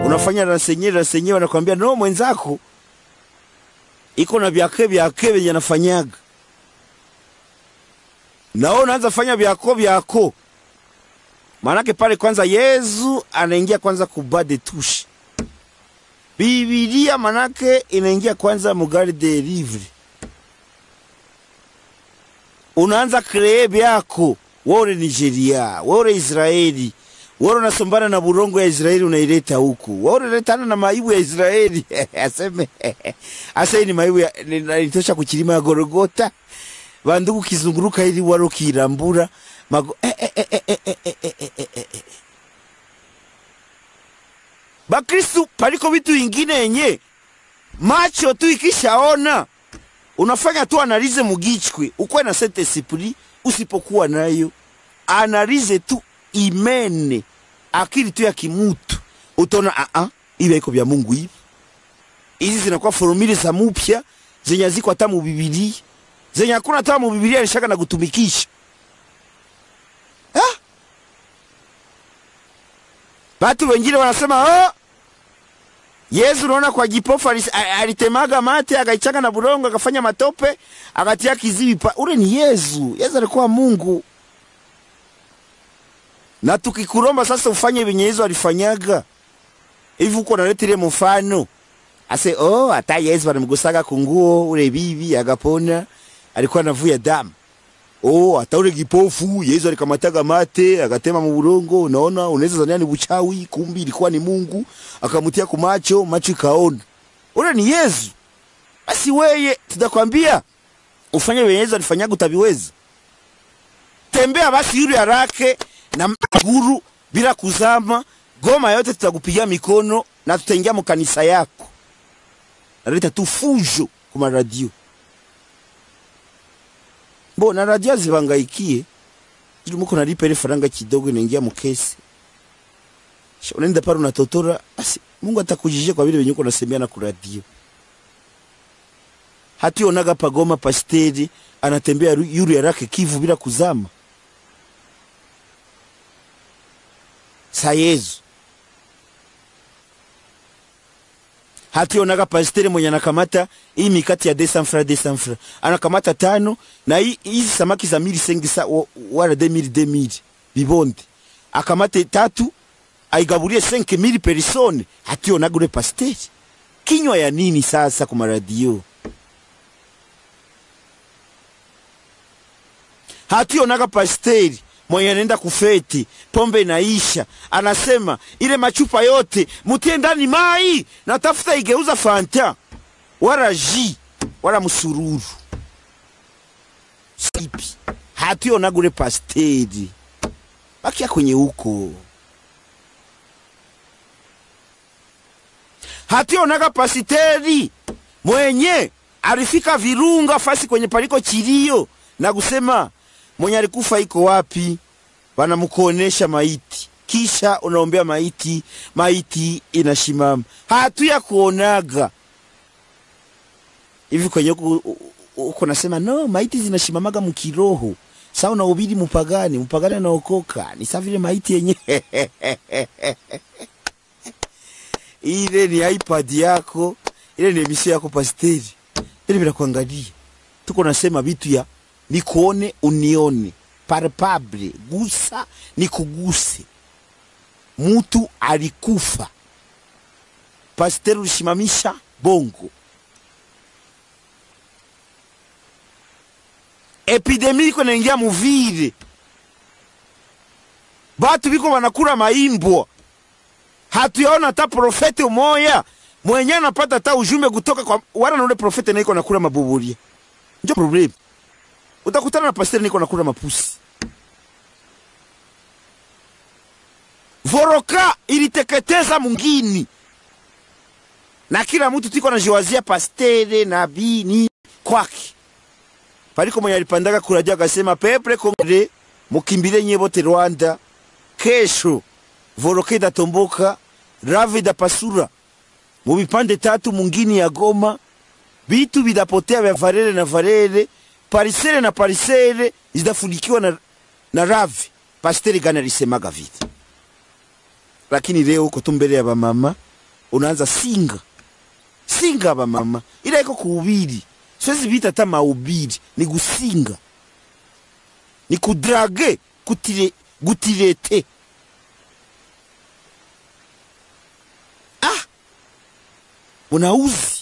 unafanya rasenye rasenye, wanakwambia no, mwenzako iko na vyake vyake venye anafanyaga, nao unaanza fanya vyako vyako. Maanake pale kwanza Yesu anaingia kwanza kubade tushi Bibilia manake inaingia kwanza mugari de livre, unaanza kree vyako wore Nigeria, wore Israeli, wore unasombana na burongo ya Israeli unaileta huku, wore letana na maibu ya Israeli aseme asa ni maibu ya nalitosha kuchilima ya Gorogota bandugu kizunguruka ili waro kirambura mago eh, eh, eh, eh, eh, eh, eh, eh, eh, eh. Bakristu paliko vitu ingine yenye macho tu ikishaona unafanya tu analize mugichwe ukwe na sente sipuri usipokuwa nayo analize tu imene akili tu ya kimutu utaona a a iwe iko vya Mungu hivi hizi zinakuwa formuli za mupya zenye ziko hata mu Biblia zenye hakuna hata mu Biblia alishaka na kutumikisha ah? Batu wengine wanasema oh, Yesu unaona kwa jipofu alis- a- alitemaga mate akaichanga na bulongo akafanya matope akatia kiziwi pa. Ule ni Yesu. Yesu alikuwa Mungu. Na tukikuromba sasa ufanye venye Yesu alifanyaga hivi, uko naleta ile mfano ase oh, hata Yesu alimgusaga kunguo ule bibi akapona, alikuwa anavuya damu. Oh, hata ule kipofu Yesu alikamataga mate akatema mu bulongo. Unaona, unaweza zania ni buchawi, kumbi ilikuwa ni Mungu, akamtia kumacho, macho ikaona. Ule ni Yesu. Basi weye, tutakwambia ufanye venye Yesu alifanyaga, utaviweza. Tembea basi yule harake na maguru bila kuzama, goma yote tutakupigia mikono na tutaingia mu kanisa yako. Naleta tu fujo kuma radio Bo na radio zibangaikie ili muko nalipa ile faranga kidogo inaingia mukesi. Sha unaenda pale unatotora, basi Mungu atakujijia kwa vile venye uko nasemea na ku radio. Hati onaga pagoma pasteri anatembea ru- yuri yarake Kivu bila kuzama. Sa Yesu. Hati onaga pasteri mwenye anakamata hii mikati ya desanfra desanfra anakamata tano na hii- hizi samaki za mili sengi sa wa- wala de mili de mili bibonde akamate tatu aigabulie senke mili perisone hati onaga ule pasteri kinywa ya nini sasa kwa radio hati onaga pasteri mwenye anaenda kufeti, pombe inaisha, anasema ile machupa yote mutie ndani mai, natafuta igeuza fanta wala ji wala msururu sipi. Hati onaga ule pasteri, bakia kwenye huko. Hati onaga pasteri mwenye alifika Virunga fasi kwenye paliko chilio na kusema mwenye alikufa iko wapi, wanamukuonesha maiti, kisha unaombea maiti, maiti inashimama. Hatu ya kuonaga hivi kwenye huku uko nasema no, maiti zinashimamaga mkiroho. Sasa unahubiri mpagani, mpagani anaokoka ni sawa vile maiti yenye ile ni iPad yako, ile ni emission yako pasteri, ile bila kuangalia. Tuko nasema vitu ya nikuone unione, palpable, gusa nikuguse. Mtu alikufa, pasteri ulisimamisha bongo. Epidemi iko naingia muvile, batu biko banakula maimbwa hatuyaona hata profete umoya mwenye anapata hata ujumbe kutoka kwa wala na ule profete naiko nakula mabuburia. Ndio problem. Utakutana na pasteri niko nakula mapusi. Voroka iliteketeza mungini na kila mtu tiko najiwazia pastere nabii ni kwake. Paliko mwenye alipandaga kuradia akasema pepre kongre mukimbile nye bote Rwanda kesho voroka idatomboka rave idapasura mu vipande tatu mungini ya Goma, vitu vidapotea vya varere na varere, parisere na parisere zidafunikiwa na, na rave. Pasteri gani alisemaga vile? Lakini leo uko tu mbele ya bamama unaanza singa singa ba mama ila iko kuhubiri siwezi vita hata mahubiri ni gusinga ni kudrage kutire gutirete ah unauzi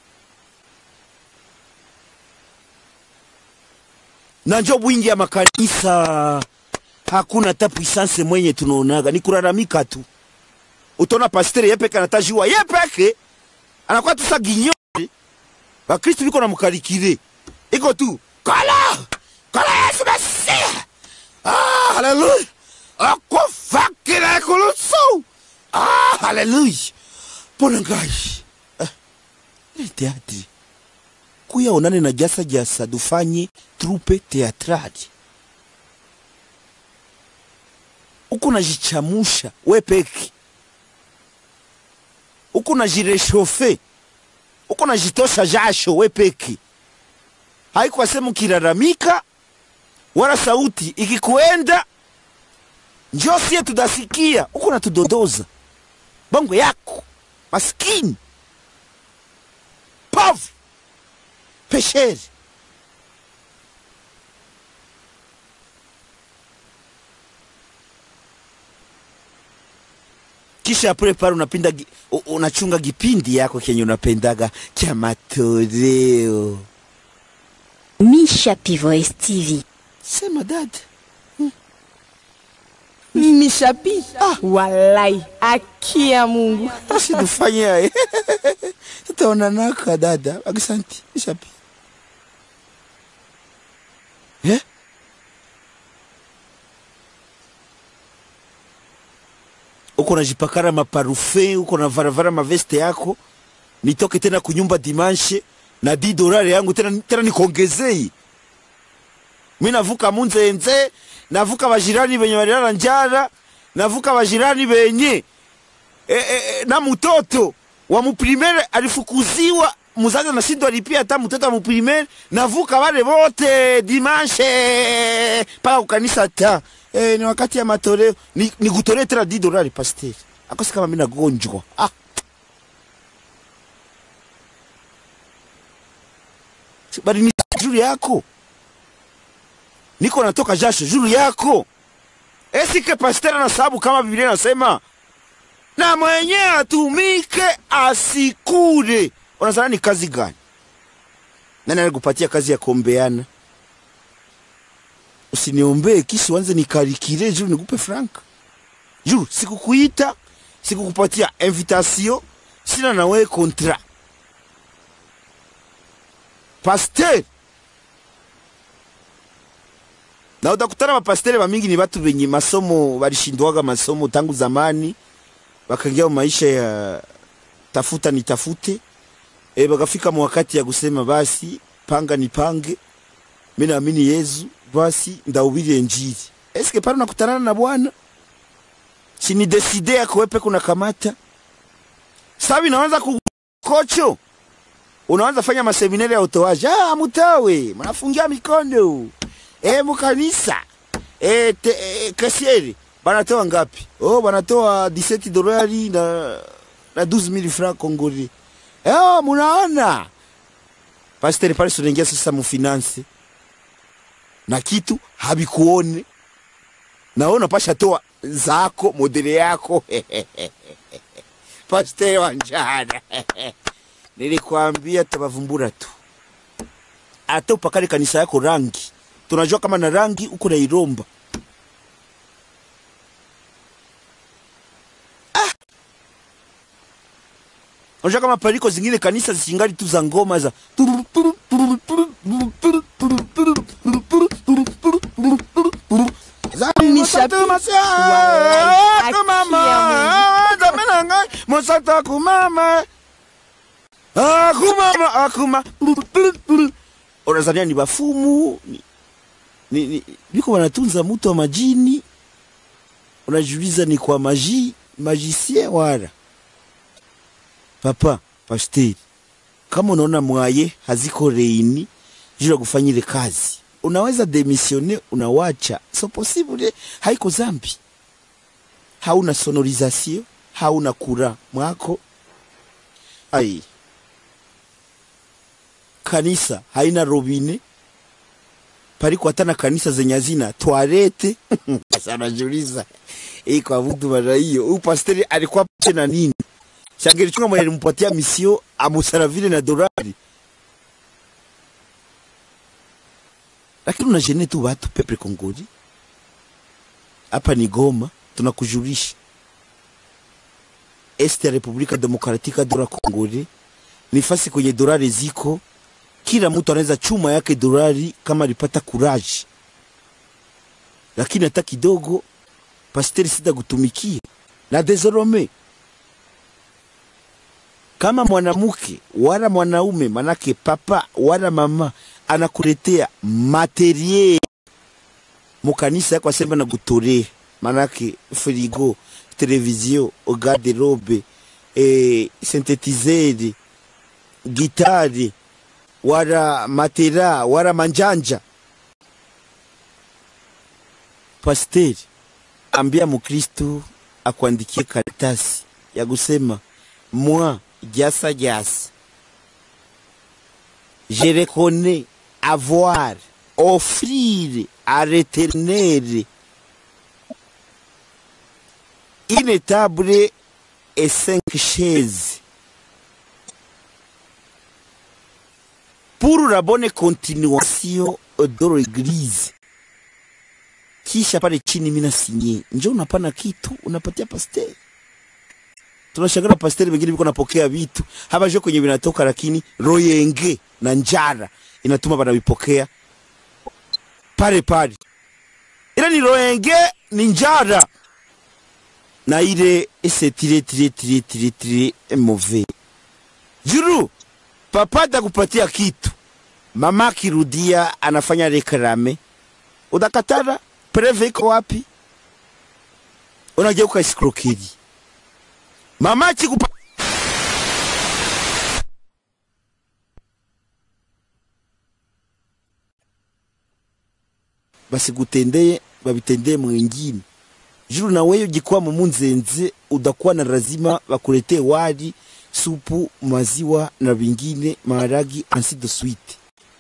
na njo bwingi ya makanisa hakuna hata puissance mwenye tunaonaga ni kulalamika tu utaona pastere yepeke anatajua yepeke anakuwa tu sa ginyore bakristu biko na mukarikire iko tu kala kala yesu mesia ah haleluya akufakira ekulusu ah haleluya pona ngai ah, ile teatri kuya onane na jasa jasa dufanye trupe teatrali uko najichamusha we peke uko najireshofe uko najitosha jasho we peke haikuwa sehemu kilalamika wala sauti ikikuenda njo sie tudasikia uko natudodoza bongo yako maskini pavu pesheri kisha apre pale unapinda gi- u- unachunga kipindi yako kenye unapendaga cha matoleo Misha Pivoes TV. sema dada mimi shapi ah. walai aki ya mungu basi tufanye haya tutaonanaka dada akisanti shapi eh? uko najipakara maparufe uko na varavara maveste yako nitoke tena kunyumba dimanshe na di dolari yangu tena, tena nikongezei mi navuka munzenze navuka bajirani benye balilala njala navuka bajirani benye e, e, e, na mtoto wa muprimere alifukuziwa muzazi anashindwa lipia hata mtoto wa muprimere navuka wale wote dimanshe mpaka kukanisa ta e, ni wakati ya matoleo ni, ni kutolee tena di dolari pasteri akosi kama mi nagonjwa ah. bali ni juru yako niko natoka jasho juru yako esike pasteri na sababu kama biblia inasema na mwenye atumike asikure. Unazana ni kazi gani? Nani alikupatia kazi ya kuombeana? Usiniombee kisi wanze nikarikire juu nikupe franka juu sikukuita, sikukupatia invitation, sina na wewe kontra. Pasteur na utakutana mapastere bamingi ni batu benye masomo balishindwaga masomo tangu zamani bakaingia maisha ya tafuta nitafute e, bakafika mu wakati ya kusema basi panga nipange, mimi naamini Yesu, basi ndahubiri Injili. Eske pale unakutanana na Bwana si ni deside yako wewe kuna kamata sabi, naanza kukocho, unaanza fanya maseminari ya utoaji. Ah, mutawe mnafungia mikono e, mukanisa e, te, e, kasieri banatoa ngapi? Oh, banatoa 17 dolari na na 12000 francs congolais. Eh, munaona pastor pale sunaingia sasa mufinance na kitu habikuone naona pasha toa zako modele yako pastor wanjana nilikwambia tabavumbura tu ata upakale kanisa yako rangi tunajua kama na rangi uko na iromba Unajua kama paliko zingine kanisa zichingali tu za ngoma za mosata kumama akumama akuma unazania ni bafumu ni, ni, ni, biko wanatunza mutu wa majini unajiuliza ni kwa maji magicien wala papa pasteri kama unaona mwaye haziko reini juu ya kufanya ile kazi unaweza demisione unawacha so possible haiko zambi hauna sonorisation hauna kura mwako ai kanisa haina robine pariko hata na kanisa zenye hazina toalete sasa anajiuliza hii kwa mtu mara hiyo huyu pasteri alikuwa pache na nini shangelichunga mwenye alimpatia misio amusaravile na dolari lakini unajene tu watu pepe kongoli hapa ni Goma tunakujulisha este ya Republika Demokratika dola Kongole ni fasi kwenye dolari ziko, kila mtu anaweza chuma yake dolari kama alipata kuraji, lakini hata kidogo pasteri sita kutumikia na desorome kama mwanamke wala mwanaume, manake papa wala mama anakuletea materiel mukanisa yako asema na kutorea, manake frigo, televizio, garderobe, eh, synthetiseur, gitari wala matera wala manjanja. Pasteri ambia mukristu akuandikie karatasi ya kusema moi jasa jasa je reconnais avoir offrir à l'éternel une table et cinq chaises pour la bonne continuation de l'église kisha pale chini mina sinye njo unapana kitu unapatia pasteri tunashangana pasteri wengine biko napokea vitu hapa jo kwenye vinatoka lakini royenge na njara inatuma banavipokea pale pale ile ni royenge ni njara na ile ese tire tire tire tire tire move juru papa atakupatia kitu mama akirudia anafanya reklame udakatara preve iko wapi unageuka escroquerie mama akikupa basigutendeye babitendeye mwingine juru na wewe jikuwa mumunzenze udakuwa na lazima bakuletee wali supu maziwa na vingine maharagi ainsi de suite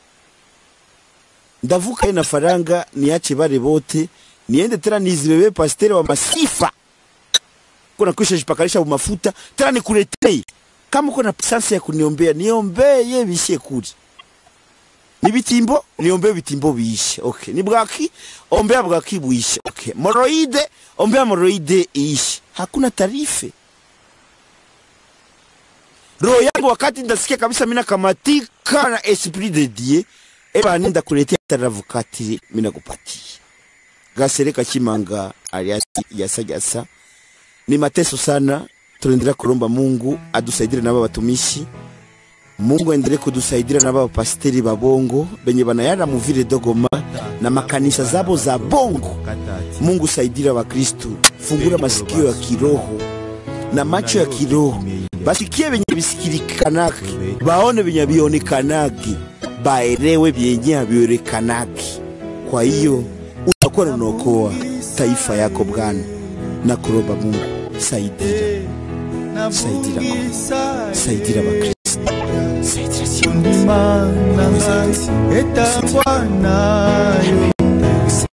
ndavuka na faranga niache bale bote niende tena nizibebe pasteri wa masifa kuna kwisha jipakarisha mafuta tena nikuletee kama uko na sansi ya kuniombea niombeye bishie kuri ni bitimbo niombee bitimbo biishe okay ni bwaki ombea bwaki buishe okay moroide ombea moroide iishe hakuna tarife roho yangu wakati ndasikia kabisa mina kamatika na esprit de dieu eba ninda kuletea taravukatiri mina kupatia gasereka chimanga alias yasajasa ni mateso sana tunaendelea kulomba mungu adusaidire nabo batumishi mungu aendelee kudusaidira na baba pasteri ba bongo benye banayara muvile dogoma na makanisa zabo za bongo mungu saidira wakristu fungura masikio ya kiroho na macho ya kiroho basikie benye bisikirikanaki baone benye bionekanaki baelewe byenye habionekanaki kwa hiyo utakuwa unaokoa taifa yako bwana na kuomba mungu saidira saidira ko saidira bakristo saidira sio kondima na ngai etambwana